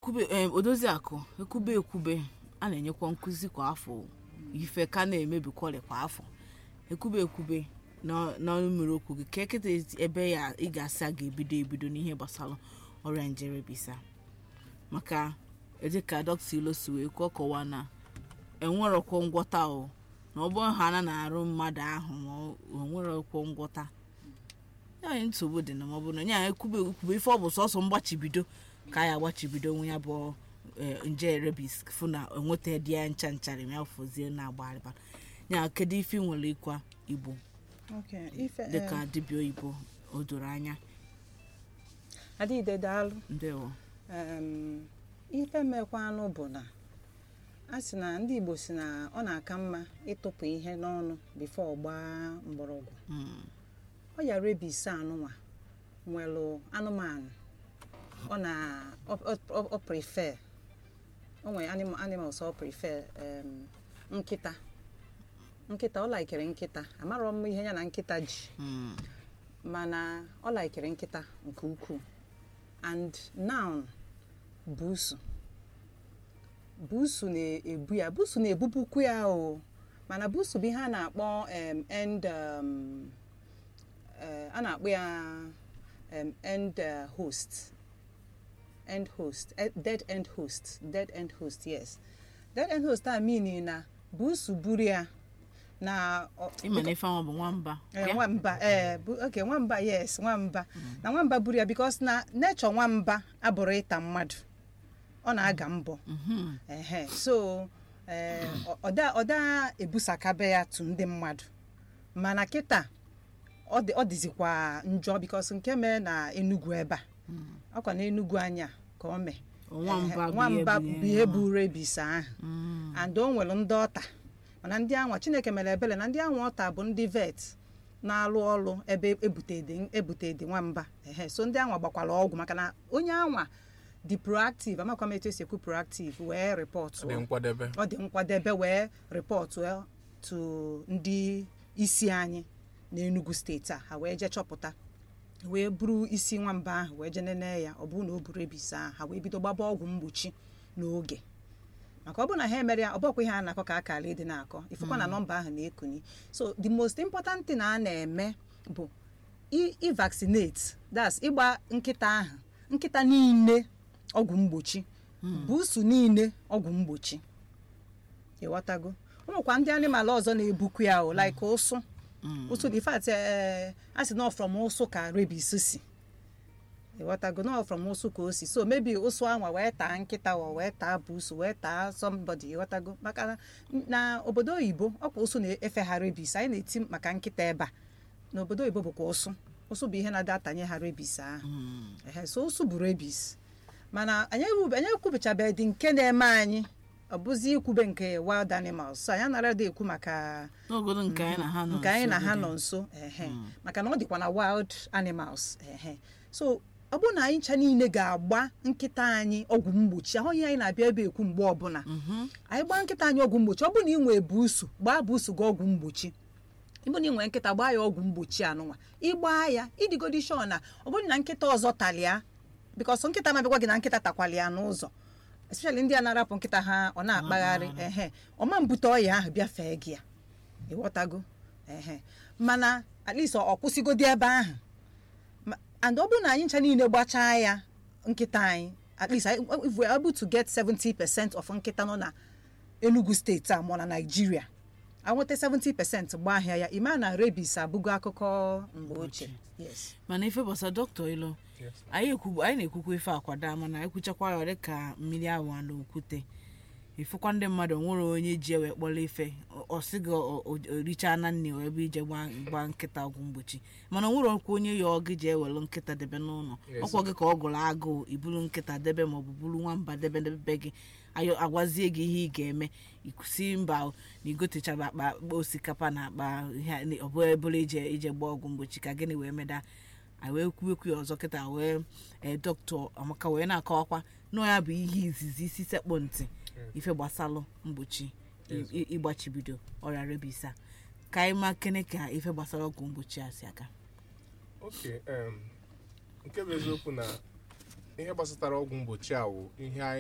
ekwube em, odozi akụ ekwube ekwube a na-enyekwa nkụzi kwa afọ ife ka na-emebikwari kwa afọ ekwube ekwube na- n'ọnụ mmiri okwu gị ka eketa ebe ya ị ga-asị a ga-ebido ebido n'ihe gbasara ọrịa njere bisa maka dịka dọkịta ilo si wee kwuo kọwaa na enwerọkwo ngwọta o na ọ bụrụ ha na na-arụ mmadụ ahụ ma ọ nwerọkwo ngwọta ya anyị nsogbu dị na ma ọ bụ na ya ekwube ekwube ife ọ bụ sọsọ mgbachibido ka ya agbachibido nwe ya bụ eh, nje rebis fụ na enweta dị ya ncha nchara ya fụzie na agbarịba ya kedu ife ị nwere ịkwa igbo Okay, ife dịka dibịa oyibo o doro anya adịide daalụ ndewo Em, ife mekwanụ bụ na a sị na ndị igbo si na ọ na-aka mma ịtụpụ ihe n'ọnụ bifo gbaa mgbọrọgwụ Mm, ọya rebis anụnwa nwelụ anụmanụ ọ na ọ- ọ- ọ- ọ prefer o nwere anim- animals ọ prefer em, nkịta nkịta ọ laikere nkịta amarọ m ihe ya na nkịta ji mm, mana ọ laikere nkịta nke ukwuu and now busu busu na-ebu ya busu na-ebupukwu ya o mana busu bụ ihe a na-akpọ em, end um, eh, a na-akpọ ya em, end eh, host end host eh, dead end host dead end host yes dead end host a meaning na busu buru ya na ọ- ịma na ife ahụ bụ nwamba Eh, ya? nwamba ee bu- okay nwamba yes nwamba na nwamba buru ya because na nature nwamba abụrụ ịta mmadụ ọ na-aga mbọ Mhm. ehe so eh, ọ- ọda ọda ebusakabe ya tu ndị mmadụ mana kịta ọ dị- ọ dịzikwa njọ because nke mee na Enugu ebe a ọkwa na Enugu anya ka o mee nwamba Ehe, bụ nwamba ihe bụ ihe buru ebisa ahụ Mm, and o nwere ndị ọta mana ndị anwa chineke mere ebere na ndị anwa ọta bụ ndị vet na-alụ ọrụ ebe ebutede ebutede nwamba ehe so ndị anwa gbakwara ọgwụ maka na onye anwa dị proactive amakwa m etu esi ekwu proactive wee rịpọtụ dị nkwadebe ọ dị nkwadebe wee rịpọtụ to ndị isi anyị n'Enugu steeti a ha wee jee chọpụta wee buru isi nwamba ahụ wee jee nene ya ọ bụrụ na o buru ebisa ahụ ha wee bido gbaba ọgwụ mgbochi n'oge maka ọ bụrụ na ha emere ya ọ bụkwa ihe a na-akọ ka akara ịdị na-akọ ifụkwa na nọmba ahụ na-ekuni so the most important thing a na-eme bụ i- i vaccinate that's ịgba nkịta ahụ nkịta niile ọgwụ mgbochi buusu niile ọgwụ mgbochi ịghọtago ụmụkwa ndị animal ọzọ na-ebukwu ya o like ụsụ ụsụ dị fat a sị nọ from ụsụ ka rabies si ịghọtago nọ from ụsụ ka o si so maybe ụsụ anwa wee taa nkịta wa wee taa buusu wee taa somebody ịghọtago maka na- na obodo oyibo ọkwa ụsụ na-efe ha rabies anyị na-eti maka nkịta ebe a n'obodo oyibo bụkwa ụsụ ụsụ bụ ihe na-ada atanye ha rabies ahụ mm. ehe so ụsụ bụ rabies mana anyị ewu- anyị ekwubechabeghị dị nke na-eme anyị ọ bụzi ikwube nke wild animals so anyị anara dị ekwu maka n'ogodo nke anyị na ha nọ nke anyị na nso ha dị. nọ nso ehe maka na ọ dịkwa na wild animals ehe so ọ bụrụ na anyị ncha niile ga-agba nkịta anyị ọgwụ mgbochi ahụghị anyị na-abịa ebe ekwu mgbe ọbụla Mhm. anyị gbaa nkịta anyị ọgwụ mgbochi ọ bụrụ na ị nwee buusu gbaa buusu gị ọgwụ mgbochi ịbụ na ị nwere nkịta gbaa ya ọgwụ mgbochi anụnwa ịgbaa ya ịdịgodi shọ na ọ bụrụ na nkịta ọzọ talịa bikọsọ nkịta na-abịagwa gị na nkịta takwali ya n'ụzọ especially ndị a na-arapụ nkịta ha ọ na-akpagharị ehe ọma mbute ọya ahụ bịa fee gị ya ịghọtago ehe mana at least ọ kwụsịgodi ebe ahụ Ma- and ọ bụrụ na anyị ncha niile gbachaa ya nkịta anyị at least I- if we are able to get 70% of nkịta nọ na Enugu steeti a ma ọ na Nigeria anweta 70% gbaa ahịa ya ime na rabies abụgo akụkọ mgbe ochie yes mana ife gbasara dọkịta ilo Yes. anyị ekwu anyị na-ekwukwa ife akwada mana ekwuchakwa ya dịka mmiri awụ na okwute ifụkwa ndị mmadụ nwere onye ji ewe kpọrọ ife ọ- ọ sị gị o- o- oricha na nne o ebe ije gbaa gbaa nkịta ọgwụ mgbochi mana o nwere ọkwa onye ya ọ gị ji ewelu nkịta debe n'ụlọ Yes. ọkwa gị ka ọ gụrụ agụụ iburu nkịta debe maọbụ buru nwamba debe debe gị ayọ agwazie gị ihe ị ga-eme ikusi mba o, na igotechara akpa akpa osikapa na akpa ihe a- ọ bụ ebụla ije ije gbaa ọgwụ mgbochi ka gịnị wee meda anyị wee kwuekwu ya ọzọ kịta wee ee dọkịta amaka wee na-akọwakwa na ya bụ ihe izizi isi sekpụ ntị ife gbasalụ mgbochi i- i- ịgbachibido ọrịa rebis a ka anyị ma kene ka ife gbasara ọgwụ mgbochi a si aka oke em, nke bụ eziokwu na ihe gbasatara ọgwụ mgbochi a wụ ihe anyị